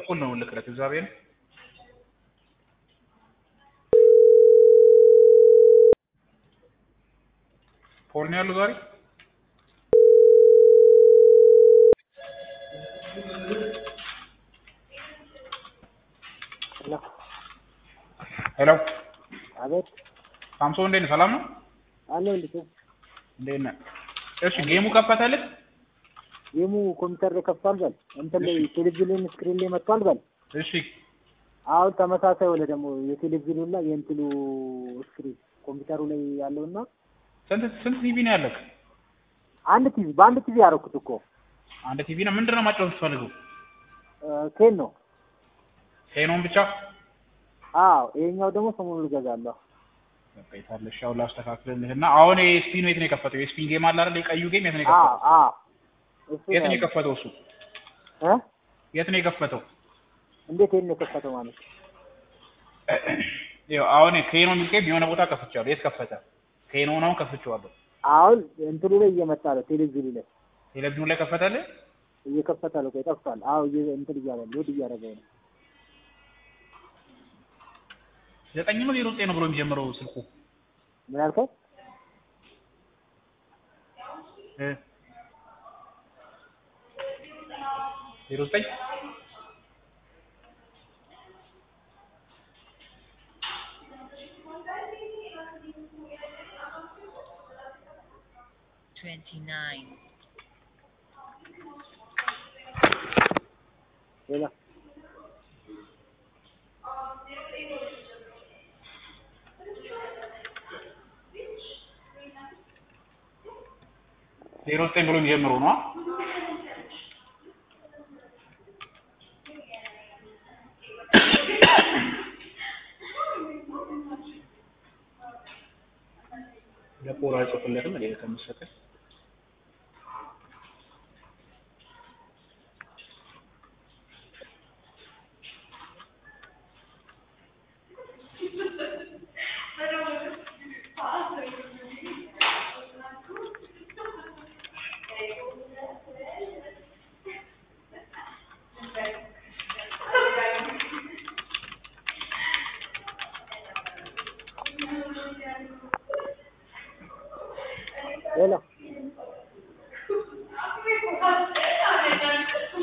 ተኩል ነው ልክለት እግዚአብሔር ፖል ነው ያለው ዛሬ ሄሎ ሄሎ አቤት ሳምሶን እንዴት ነህ ሰላም ነው አለው ልጅ እንዴት ነህ እሺ ጌሙ ከፈተልህ ጌሙ ኮምፒውተር ላይ ከፍቷል በል እንትን ላይ ቴሌቪዥን ስክሪን ላይ መጥቷል በል እሺ አሁን ተመሳሳይ ሆነ ደግሞ የቴሌቪዥኑ እና የእንትኑ ስክሪን ኮምፒውተሩ ላይ ያለውና ስንት ስንት ቲቪ ነው ያለህ አንድ ቲቪ በአንድ ቲቪ ያደረኩት እኮ አንድ ቲቪ ነው ምንድን ነው ማጫወት የምትፈልገው ኬን ነው ቴኖን ብቻ አዎ ይሄኛው ደግሞ ሰሞኑን እገዛለሁ በቃ የታለሽ ያው ላስተካክልልህ እና አሁን የስፒኑ የት ነው የከፈተው የስፒን ጌም አለ አይደል የቀዩ ጌም የት ነው አዎ የከፈተው አዎ እሱ የት ነው ነው የከፈተው እሱ እ የት ነው የከፈተው እንዴት ይሄን ነው የከፈተው ማለት ይኸው አሁን ኬኖ የሚል ጌም የሆነ ቦታ ከፍቼዋለሁ የት ከፈተ ኬኖ ነው ከፍቼዋለሁ አሁን እንትኑ ላይ እየመጣ ነው ቴሌቪዥኑ ላይ ቴሌቪዥኑ ላይ ከፈተልህ እየከፈተ ነው ቆይ ጠፍቷል አዎ እየ- እንትን እያለ ሎድ እያደረገው ነው ዘጠኝ ነው ዜሮ ዘጠኝ ነው ብሎ የሚጀምረው ስልኩ ምን አልከኝ እ ዜሮ ዘጠኝ twenty-nine, ሌላ ዜሮ ዘጠኝ ብሎ የሚጀምረው ነው ለፖር አይጽፍለትም እንዴ ከምትሰጠኝ ሌላ